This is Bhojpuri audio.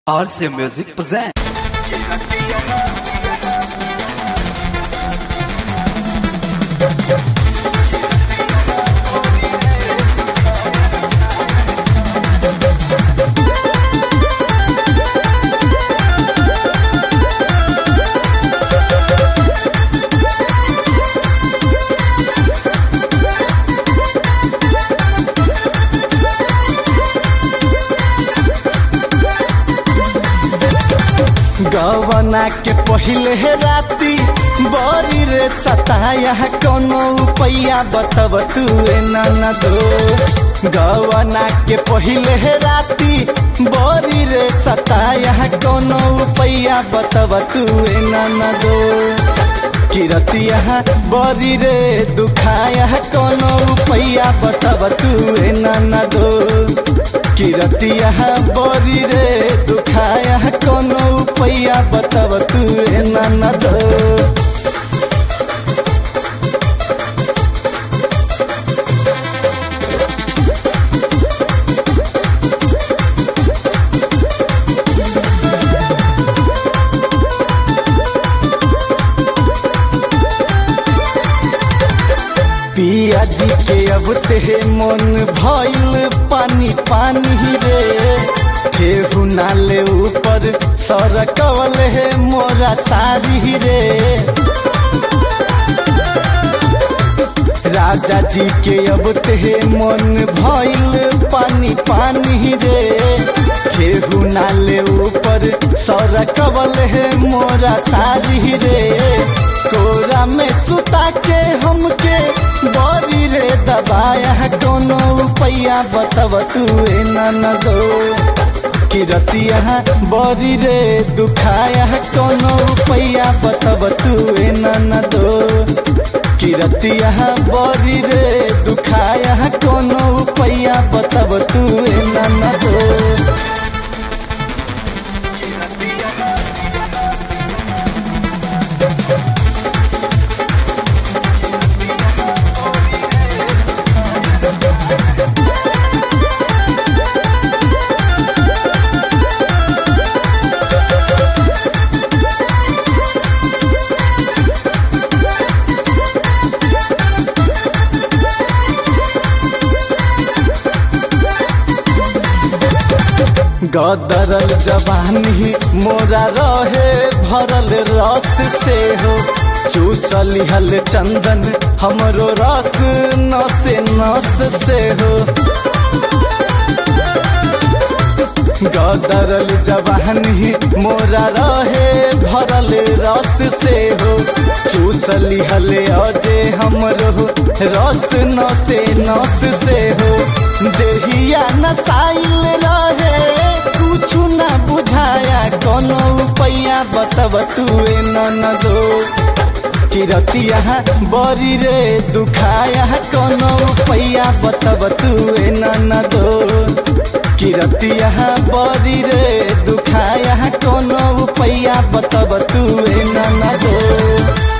RC Music present. गवना के पहिले हे राती बरी रे सताया कोनो उपाया बतब तू न दो गवना के पहिले हे राती बरी रे सताया कोनो उपाया बतब तू न दो किरतिया बरी रे दुखाया कोनो उपाया बतब तू न दो किरतिया बरी रे दुखाया कोनो उपाया बतब तू न दो पिया जी के अब ते मन भइल पानी पानी रे ठेहू नाले ऊपर सरकवल है मोरा सारी रे राजा जी के अब ते मन भइल पानी पानी रे ठेहू नाले ऊपर सरकवल है मोरा सारी रे कोरा में सुता के हमके बरी रे दबाया कोनो उपाया बतब तू न दो किरतिया बरी रे दुखाया कोनो उपाया बतब तू न दो किरतिया बरी रे दुखाया कोनो उपाया बतब तू न दो गदरल जवानी मोरा रहे भरल रस से हो चूसली हल चंदन हमरो रस नस नस से हो गदरल जवानी मोरा रहे भरल रस से हो चूसली हल अजे हमरो रस नसे नस से हो देहिया नसाइल रहे कुछु न बुझाया कोनो उपाया बतब तू न दो किरतिया बरी रे दुखाया कोनो उपाया बतब तू न दो किरतिया बरी रे दुखाया कोनो उपाया बतब तू न दो